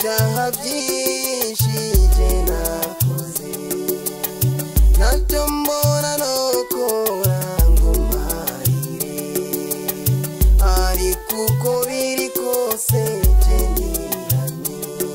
ibyaha byinshi je nakoze ntacyo mbona no kora ngo mparire ariko uko biri kose je niranye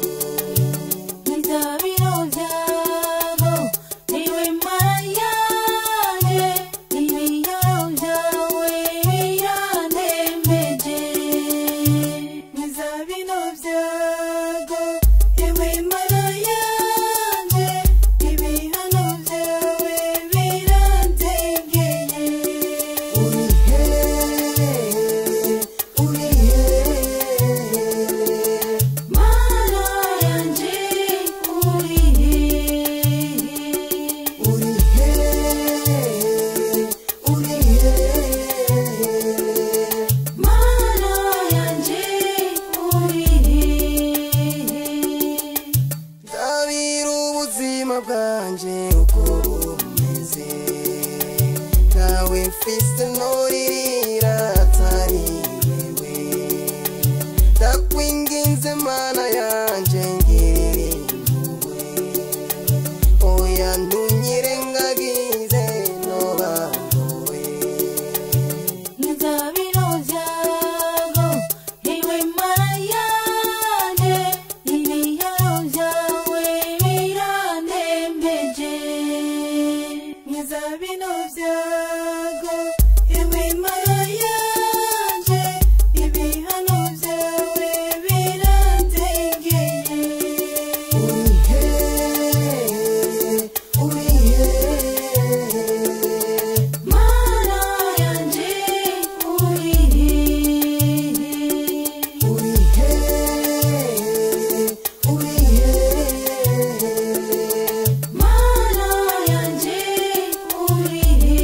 Nizabiro byago niwe mara yanjye ibiyoro byawe biranembeje Nizabiro byago niwe mara yanjye ibihano byawe birantegeye uri hehe uri hehe Mana yanjye uri uri hehe uri hehe Mana yanjye uri ndabira ubuzima bwanjye uko bumeze ntawe mfise noririra atari wewe ndakwinginze mana yanjye ngirira impuhwe oya ntunyirengagize nobandowe Nizabiro byago iwe mara yanjye ibiyoro byawe biranembeje Nizabiro byago iwe mara yanjye ibihano byawe birantegeye uri hehe uri hehe Mana yanjye uri uri hehe uri hehe Mana yanjye uri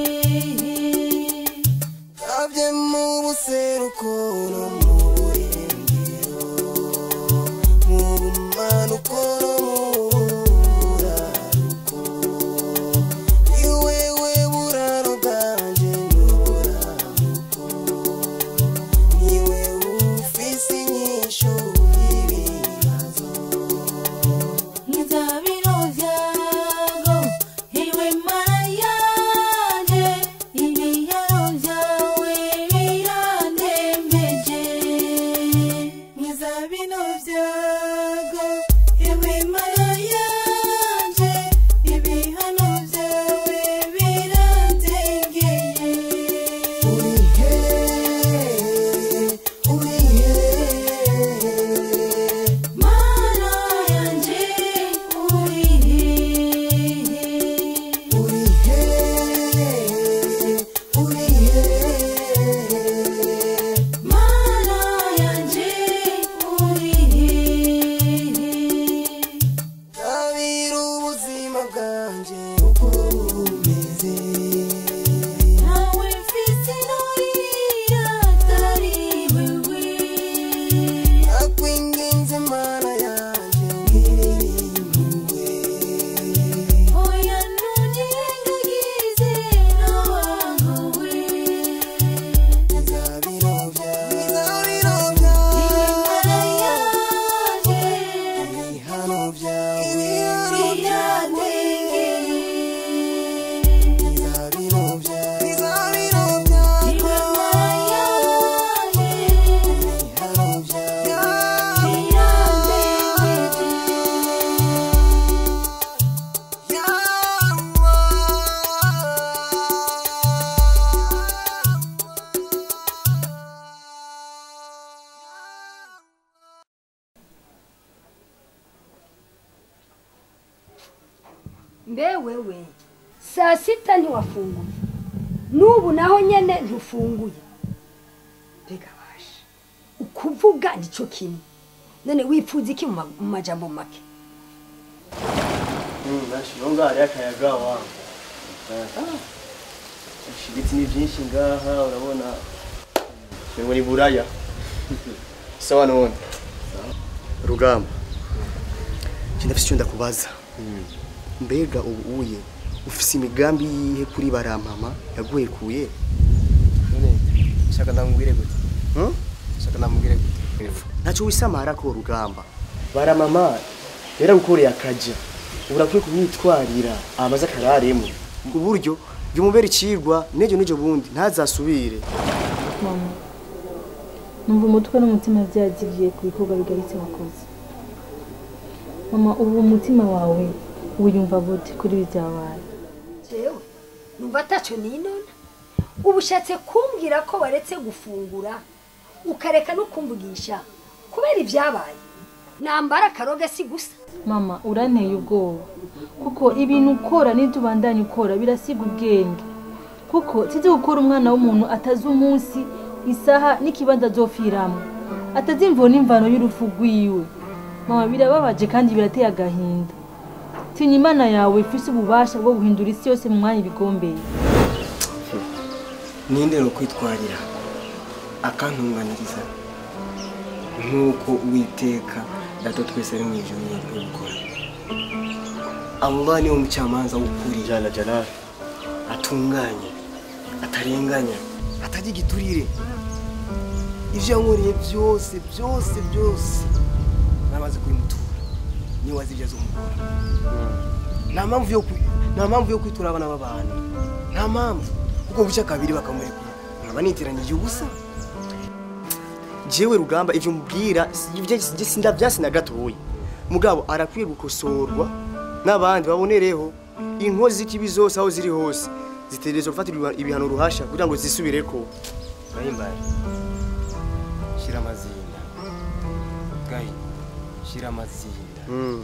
Abye mu buseruko no mu burengero mu bumanuko no mu buraruko ni wewe buraro bwanje n'uburamuko ni wewe ufise inyishu y'ibibazo Nizabiro byago iwe mara yanjye ibiyaro byawe biranembeje Nizabiro byago iwe mara yanjye ibihano byawe birantegeye uri hehe uri hehe Mana yanjye uri uri hehe uri hehe Mana yanjye uri Ndabira ubuzima bwanjye uko bumeze ntawe mfise nurira atari wewe akwinginze mana yanjye ngirira impuhwe oya ntunyirengagize nawangowe bizabiro byawe bizabiro iwe byawe mana yanjye ibihano byawe birategeye bizabiro byawe bizabiro byawe iwe mana yanjye ibihano byawe mbe wewe saa sita ntiwafunguye n'ubu naho nyene ntufunguye mbega basha ukuvuga nicyo kimwe none wipfuza iki mu ma- mu majambo make nashirunga hariyo akayaga wangu ibiti ni byinshi ngaha urabona ngo ni buraya sawa none rugamba njye ndafise icyo ndakubaza mbega ubu uye ufise imigambi yihe kuri barampama yaguhekuye none shaka ndamubwire gute Hmm? shaka ndamubwire gute ntacyo wisamara ko rugamba baramama yaragukoreye akaja urakwiye kumwitwarira amaze akararemo ku buryo byumubera icigwa n'ejo n'ejo bundi ntazasubire mama numva umutwe n'umutima byagiye ku bikorwa bigaritse wakoze mama ubu umutima wawe wiyumva gute kuri ibi byabaye jewe numva ataco ninona uba ushatse kumbwira ko waretse gufungura ukareka no kumvugisha kubera ibyabaye nambara akaroga si gusa mama uranteye ubwoba kuko ibintu ukora n'ibyo ubandanya ukora birasiga ubwenge kuko sizi gukora umwana w'umuntu atazi umunsi isaha n'ikibanza azopfiramo atazi imvo n'imvano y'urupfu rwiwe mama birababaje kandi birateye agahinda tinya imana yawe ifise ububasha bwo guhindura isi yose mu mwanya ibigombeye ninde no kwitwarira akantunganiriza nk'uko uwiteka data twese ari mu ijuru yabikora Allah niwe mucamanza w'ukuri jana jana atunganye atarenganya atajya igiturire ibyo yankoreye byose byose byose namaze kubimutura niwe wazi ibyo azomukora nta mpamvu yo kwi- nta mpamvu yo kwitura abana b'abantu nta mpamvu kuko bucya kabiri bakamurekura nkaba niteranyije ubusa jewe rugamba ivyo mubwira sindavyasi na gatoya mugabo arakwiye gukosorwa n'abandi babonereho inkozi z'ikibi zose aho ziri hose zitegerezwa gufatirwa ibihano ruhasha kugira ngo zisubireko gahimbare shira amazinda gahi shira amazinda Mm.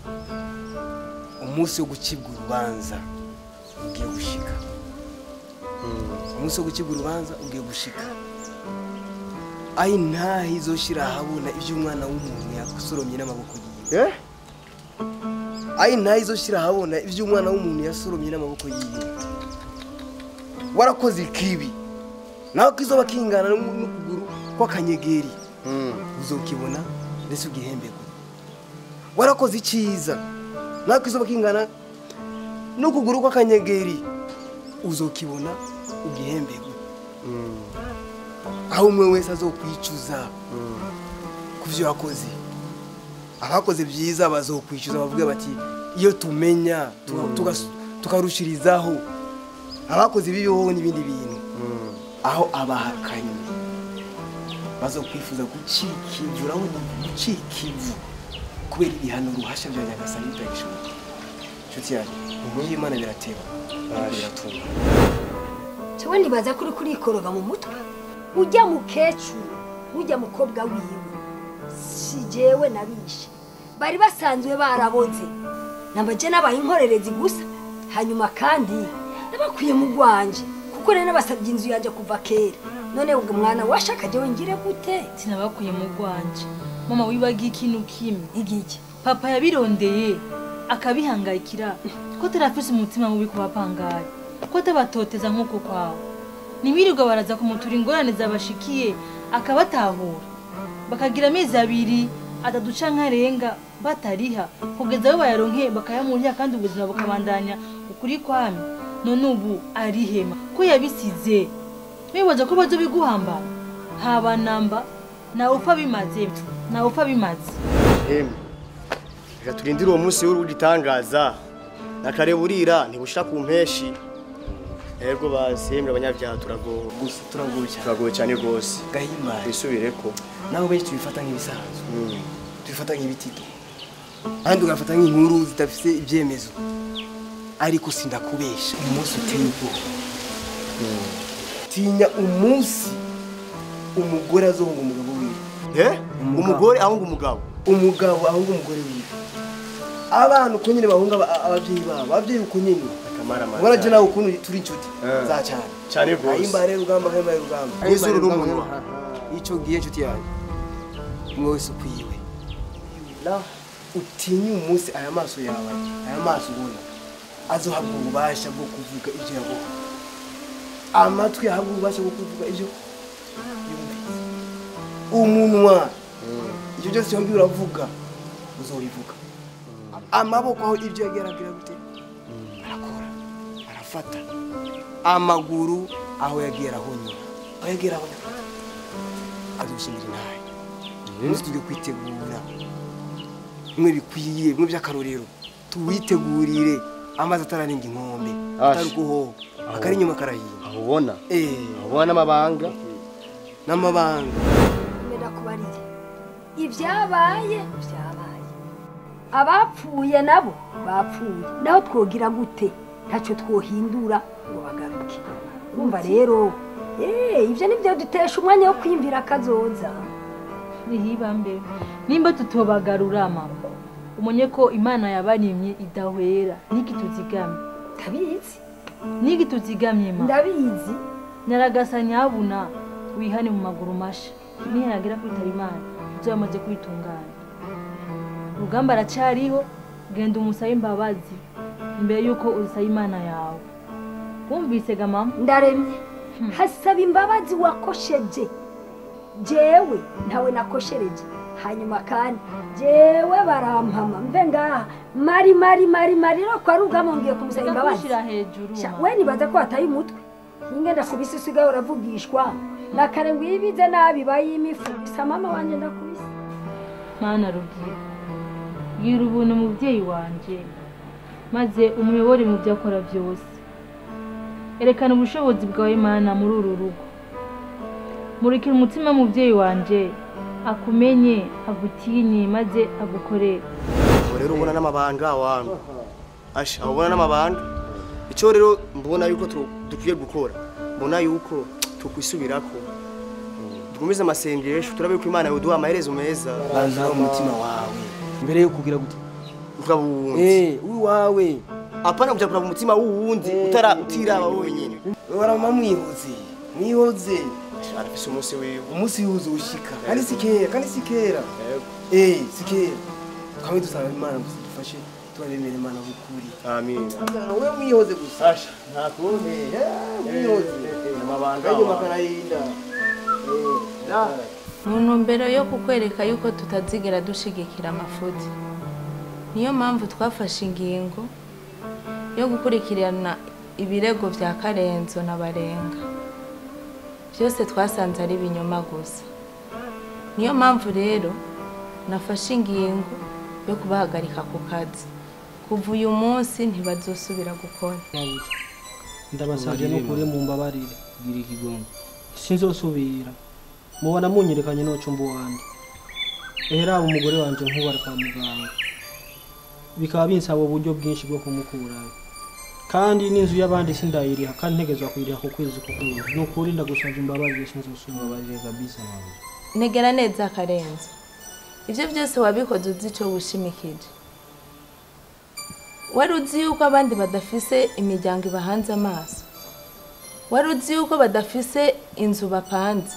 umunsi wo gucibwa urubanza ugiye gushika umunsi wo gucibwa urubanza ugiye gushika ayi ntaho izoshira ahabona ibyo umwana w'umuntu yasoromye n'amaboko yiwe Eh? ayi ntaho izoshira ahabona ibyo umwana w'umuntu yasoromye n'amaboko yiwe warakoze ikibi nawe ko izoba kingana n'u- n'ukuguru kw'akanyegeri Mm. uzokibona ndetse ugihembegwe warakoze icyiza nawe ko izuba kingana n'ukuguru kw'akanyegeri uzokibona ugihembegwe Mm. aho umwe wese azokwicuza ku byo yakoze abakoze byiza bazokwicuza bavuge bati iyo tumenya tuka- tugas- tukarushirizaho abakoze ibibiho n'ibindi bintu Mm. aho abahakanye bazokwifuza gucika ivu urabona gucika ivu kubera ibihano ruhasha bya nyagasani bitagishoboka inshuti yanjye uburyo imana birateba ariko biratunga jewe nibaza kuri kurikoroga mu mutwe ujya mukecuru ujya mukobwa wiwe si jewe nabishe bari basanzwe baraboze nabaje nabaye inkorerezi gusa hanyuma kandi nabakwiye mu rwanje kuko rero nabasabye inzu yanjye kuva kera none ubwo mwana washaka jewe ngire gute sinabakuye mu rwanje mama wibagiye ikintu kimwe igiki papa yabirondeye akabihangayikira ko tarafise umutima mubi ku bapangayi ko atabatoteza nk'uko kwawe ntibirirwa baraza kumutura ingorane zabashikiye akabatahura bakagira amezi abiri atatu canke arenga batariha kugeza aho bayaronke bakayamuriha kandi ubuzima bukabandanya ukuri kwami none ubu arihema ko yabisize wibaza ko bazobiguhamba haba namba nawe upfa bimaze nawe upfa bimaze Emwe. Reka turindire uwo munsi w'urugitangaza nakare burira ntibushira ku mpeshi ego basemre abanyabyaha turagowe gusa turagoye cyane turagowe cyane rwose gahimbare twisubireko nawe benshi tubifata nk'ibisanzwe Mm. tubifata nk'ibitito kandi ugafata nk'inkuru zidafite ibyemezo ariko sindakubesha umunsi uteye ubwoba tinya umunsi umugore azohunga umugabo wiwe Eh? umugore ahunga umugabo umugabo ahunga umugore wiwe abana uko nyine bahunga aba- ababyeyi babo ababyeyi uko nyine Akamaramaza. ubona je nawe ukuntu turi inshuti Eh. za cyane Cyane rwose. ahimbare rugamba ahimbare rugamba N'izuru Ahimbare rugamba, n'umunwa. ahimbare. ico gihe inshuti yanjye umwe wese ukwiwe la utinye umunsi aya maso yawe aya maso ubona azohabwa ububasha bwo kuvuga ibyo yabonye amatwi ahabwa ububasha bwo kuvuga ibyo yumvise umunwa ibyo byose wabwiye uravuga uzobivuga amaboko aho ibyo yagiye aragira gute arakora arafata amaguru aho yagiye arahonyora aho yagiye arahonyora azoshingira intahe umunsi tujye kwitegura bimwe bikwiye bimwe by'akarorero tuwitegurire amazi atararenga inkombe atari guhoha akari inyuma karahinda aho ubona eh aho ubona n'amabanga n'amabanga mbera kubarire ibyabaye byabaye abapfuye nabo bapfuye naho twogira gute ntacyo twohindura ngo bagaruke urumva rero eh ibyo nibyo dutesha umwanya wo kwiyumvira akazoza rihibambe nimba tutobagarura mama umenye ko imana yabarimye idahwera n'igituzigamye ndabizi n'igituzigamye mama ndabizi nyaragasa nyabuna wihane mu maguru masha nihagera kwitaba imana ibyo yamaze kwitunganya urugamba aracariho genda umusabe imbabazi imbere y'uko usaba imana yawe wumvise ga mama ndaremye hasaba imbabazi wakosheje jewe ntawe nakoshereje hanyuma kandi jewe barampama mve ngaha mari mari mari mari no kwa rugamo ngiye kumusaba imbabazi ndakushira hejuru Sha, mama. we nibaza ko wataye umutwe ingenda kubisa usigaye uravugishwa nakare ngo iyo ibize nabi bayimifu bisa mama wanje ndakubise mana rugira gira ubuntu umubyeyi wanje maze umuyobore mu byo akora byose erekana ubushobozi bwawe mana muri uru rugo murikira umutima w'umubyeyi wanje akumenye agutinye maze agukorere aho rero ubona n'amabanga wangu asha aho ubona n'amabanga icyo rero mbona yuko tu- dukwiye gukora mbona yuko tukwisubirako dukomeze amasengesho turabe ko imana yoduha amaherezo meza banza umutima wawe mbere yo kugira gute ukaba uwundi eh uwawe apana kuja kuraba umutima w'uwundi utara utiraba wowe nyine barama mwihoze mwihoze arafise umunsi wiwe umunsi yuzuye ushika kandi si kera kandi si kera eh si kera twame dusaba imana gusa dufashe turabemera imana bukuri amin we mwihoze gusa asha nta kundi mwihoze amabanga kandi wawe. makarahinda mu ntumbero yo kukwereka yuko tutazigera dushigikira amafuti niyo mpamvu twafashe ingingo yo gukurikirana ibirego bya karenzo na barenga byose twasanze ari ibinyoma gusa niyo mpamvu rero nafashe ingingo yo kubahagarika ku kazi kuva uyu munsi ntibazosubira gukora ndabasabye n'ukuri mu mbabarire kugira ikigongo sinzosubira mubona munyerekanye n'ucumba wanjye ehera umugore wanje nk'ubu ari kwa muganga bikaba binsaba uburyo bwinshi bwo kumukurayo kandi n'inzu y'abandi sindayiriha kandi ntegezwa kuyiriha ku kwezi ku kwezi ni ukuri ndagusabye imbabarire sinzosubira Mbabarire kabisa mama. negera neza akarenzo ibyo byose wabikoze uzi icyo wishimikije wari uzi yuko abandi badafise imiryango ibahanze amaso wari uzi yuko badafise inzu bapanze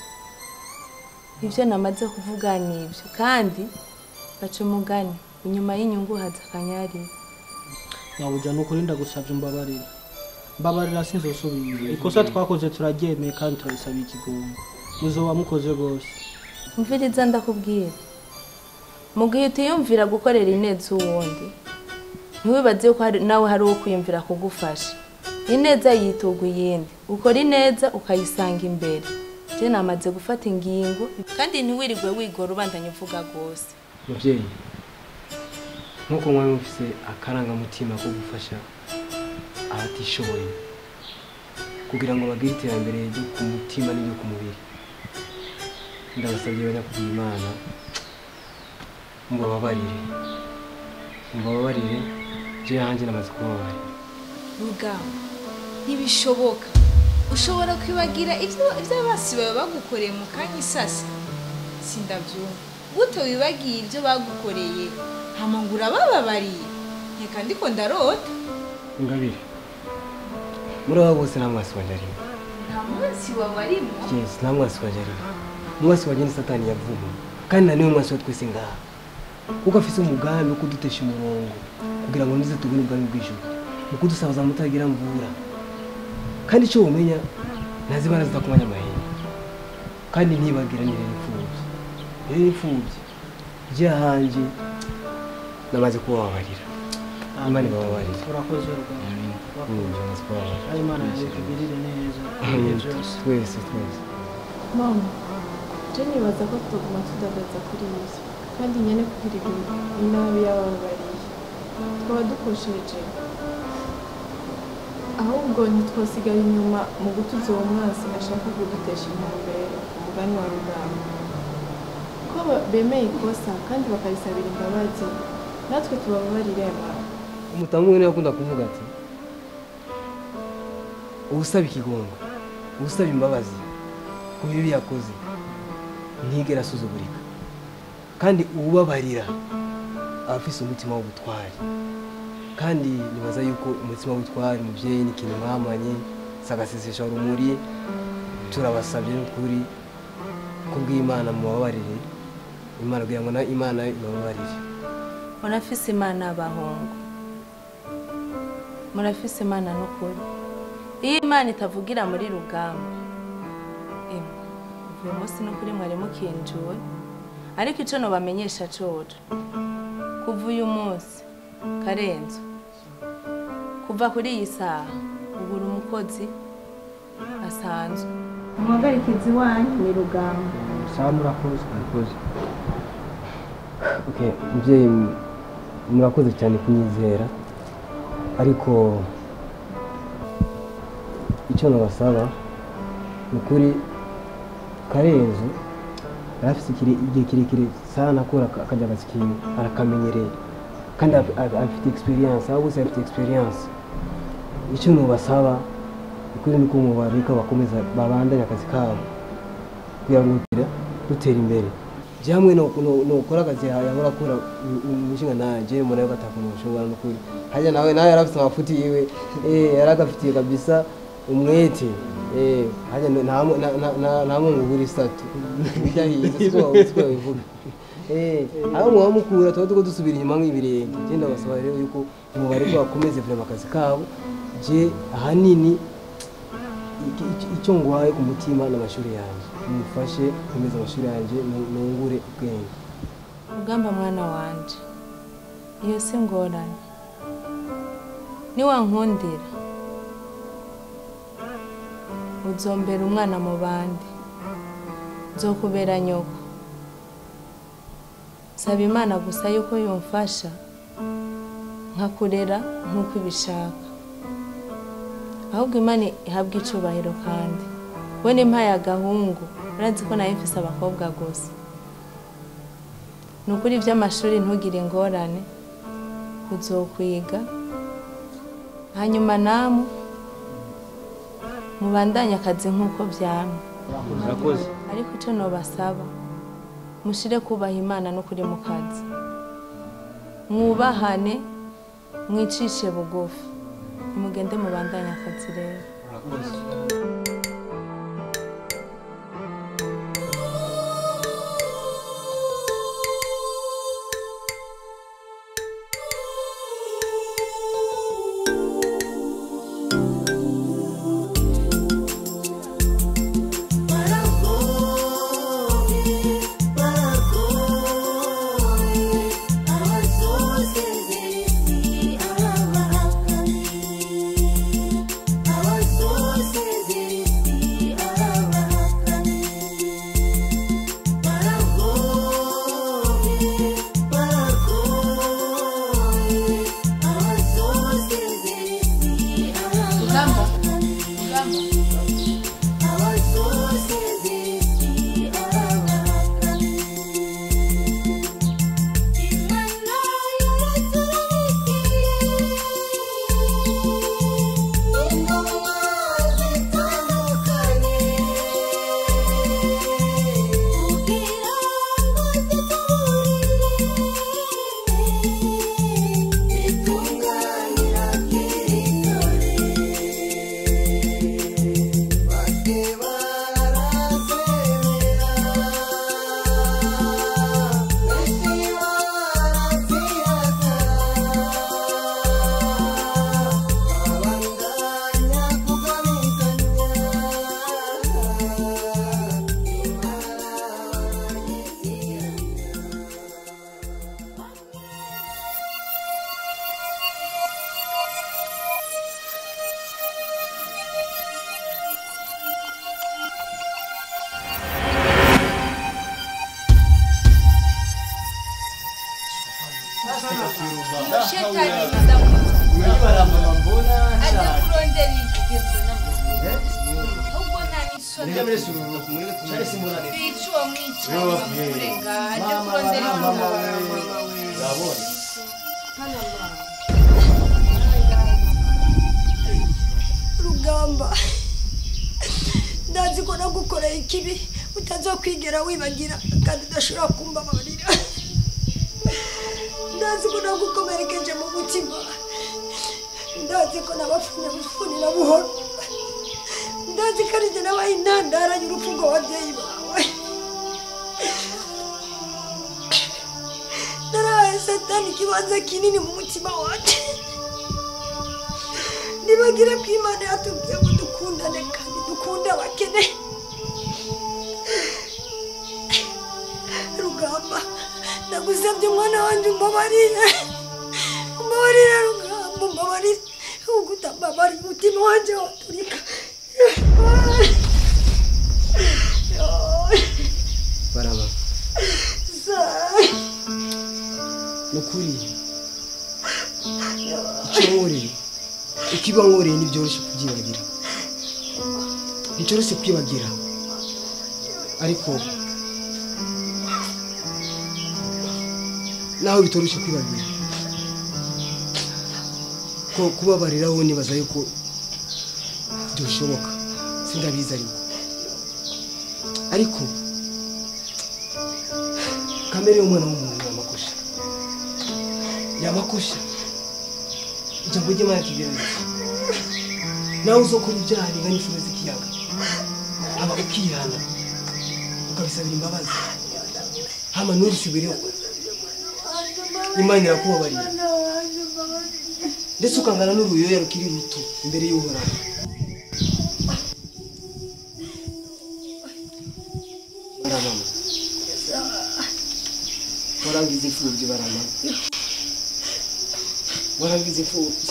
ibyo namaze kuvuga ni ibyo kandi baca umugani inyuma y'inyungu haza akanyarira nyabuja ni ukuri ndagusabye imbabarire mbabarira sinzosubira ikosa twakoze turaryemeye kandi turarisabye ikigongo muzoba mukoze rwose mviriza ndakubwira mu gihe utiyumvira gukorera ineza uwundi ntiwibaze ko hari- nawe hari uwo kwiyumvira kugufasha ineza yituga iyindi ukora ineza ukayisanga imbere je namaze gufata ingingo kandi ntiwirirwe wigora ubandanya uvuga rwose mubyeyi nk'uko mwari mufise akarangamutima ko gufasha abatishoboye kugira ngo bagire iterambere ryo ku mutima n'iryo ku mubiri ndabasabye banyakubwira imana mubababarire mubababarire je hanjye namaze kubabarira rugamba ntibishoboka ushobora kwibagira ibyo ibyo basi baba bagukoreye mu kanya isasi sindabyumva gute wibagiye ibyo bagukoreye hama ngo urabababariye reka ndiko ndarota ingabire muri abo bose nta mwasi wanjye arimo nta munsi wawe arimo yes nta mwasi wanjye arimo umwasi wanjye ni satani yavuga kandi na niwe mwasi wa twese ngaha kuko afise umugambi wo kudutesha umurongo kugira ngo nize tubone ubwami bw'ijuru mu kudusabaza mutagira mvura kandi icyo wumenya ntazibana zitakumanya amahembe kandi ntibagira ni rero imfubyi rero imfubyi jya hanjye namaze kubababarira imana ibababarira urakoze rwose Mm, namaze kubababarira ari imana yawe tugirire neza ibihe byose twese twese mama je nibaza ko tuguma tudagaza kuri ibyo kandi nyene kugira ibintu inabi yababariye twaba dukosheje ahubwo ntitwosigara inyuma mu gutuza uwo mwasi gashaka kudutesha intumbero umugani wa rugamba ko ba- bemeye ikosa kandi bakarisabira imbabazi natwe tubababarire mama umutamu we niwe akunda kuvuga ati uwusaba ikigongo uwusaba imbabazi ku bibi yakoze ntigera asuzugurika kandi uwubabarira aba afise umutima w'ubutwari kandi nibaza yuko umutima w'ubutwari mubyeyi ni ikintu mwamanye sagasesesha urumuri turabasabye n'ukuri kubw'imana mubabarire imana kugira ngo na imana ibababarire murafise imana y'abahungu murafise imana n'ukuri iyo imana itavugira muri rugamba emwe uyu munsi n'ukuri mwari mukinjuwe ariko ico nobamenyesha coco kuva uyu munsi karenzo kuva kuri iyi saha ubura umukozi asanzwe umuhagarikizi wanyu ni rugamba sawa murakoze murakoze Okay, mubyeyi m- murakoze cyane kunyizera ariko icyo nabasaba ni ukuri karenzo yari afite ikire- igihe kirekire sana akora aka- akajya akazi kiwe arakamenyereye kandi af- af- afite experience abo bose bafite experience icyo nubasaba ukuri ni ko mubareka bakomeza babandanye akazi kabo kugira ngo dutera- dutere imbere jamwe nokora akazi yahora akora umushinga nanje mbona yuko atakuntu ushobora no kuri hajya nawe nawe yari afite amafuti yiwe eh yari agafitiye kabisa umwete eh hajya nta nta- nta- nta mungu buri satu byahiye siko siko bivuga eh aho muba mukura tuba tuko dusubira inyuma nk'ibirenge je ndabasaba rero yuko umubare ko bakomeze vrema akazi kabo je ahanini iki- iki- icyo ngwaye ku mutima n'amashuri yanjye mumufashe komeza amashuri yanjye nu- nungure ubwenge rugamba mwana wanje iyo si ngorane niwankundira uzombera umwana mu bandi nzokubera nyoko saba imana gusa yuko yumfasha nkakurera nk'uko ibishaka ahubwo imana ihabwa icubahiro kandi we nimpaye agahungu urazi ko nayo mfise abakobwa gusa ni ukuri iby'amashuri ntugire ingorane uzokwiga hanyuma namwe mubandanye akazi nk'uko byamye murakoze ariko icyo nobasaba mushire kubaha imana n'ukuri mu kazi mwubahane mwicishe bugufi nimugende mubandanye akazi rero Abasosezeresi shetani ndamwita ajya kurondera igezo ahubwo nta n'isoni bica uwo mwicanyi bamurenga ajya kurondera rugamba ndazi ko nagukoreye ikibi utazokwigera wibagira kandi udashobora kumbabarira ndazi ko nagukomerekeje mu mutima ndazi ko nabapfunye bufuni na buhoro ndazi ko ari jye nabaye intandara y'urupfu rw'ababyeyi bawe narahaye satani ikibanza kinini mu mutima wanjye nibagire ko imana yatubwiye ngo dukundane kandi dukunde abakene rugamba ndagusabye umwana wanjye umbabarire umbabarire rugamba umbabarire ahubwo utambabarire umutima wanjye waturika baraba ni ukuri icyo nkoreye ikiba nkoreye ntibyoroshye kubyibagira nticyoroshye kwibagira ariko naho bitoroshye kwibagira ko kubabariraho nibaza yuko byoshoboka sindabizi ariko ariko kamere y'umwana w'umuntu yamakosha yamakosha ijambo ry'imana kigerageza nawe uzokora ibyaha bingana inshuro z'ikiyaga aba ukihana ukabisabira imbabazi hama nturisubireho imana irakubabarira ndetse ukangana n'uruyoya rukiri ruto imbere y'uhoraho baramama warangiza imfubyi barama warangiza imfubyi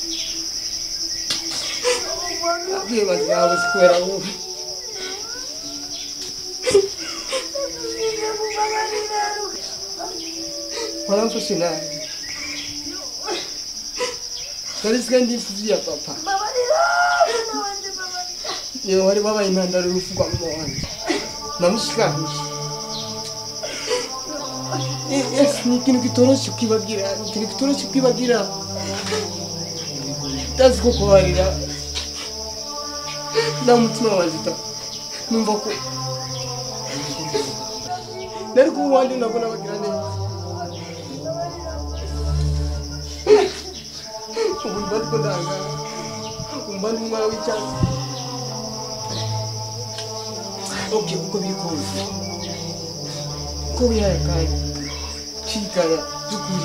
abwiye bazawe kubera wowe waramfashe nabi narisigaye ndi imfubyi ya papa niwe wari wabaye intandaro y'urupfu rwa mama wanjye namushikanje Yes, ni ikintu kitoroshye kwibabwira ni ikintu kitoroshye kwibabwira ndazi ko kubarira nta mutima wazita numva ko nari kuba uwandi nabwo nabagira neza ubu mba ndiko ndangara umva ndi umwana w'icyatsi ok uko biri kose uko wihaye akanya kwigaya by'ukuri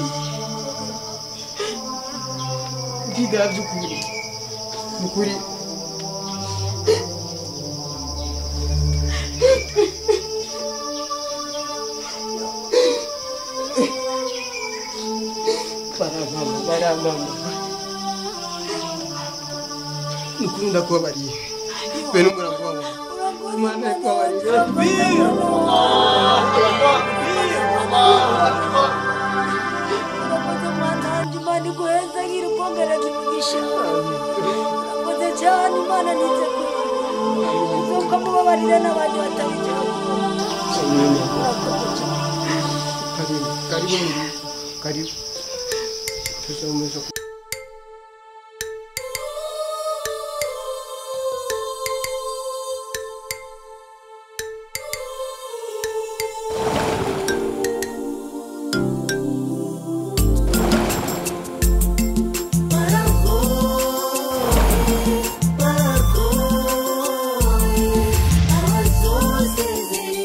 kwigaya by'ukuri ni ukuri baramama baramama ni ukuri ndakubabariye bene umurava imana yakubabarira urakoze mwana wanjye imana iguheza ngira ubwongereza imigisha urakoze cyane imana nize uzuka mubabarire n'abandi batabijyaho urakoze cyane karibu karibu karibu Tuzamuza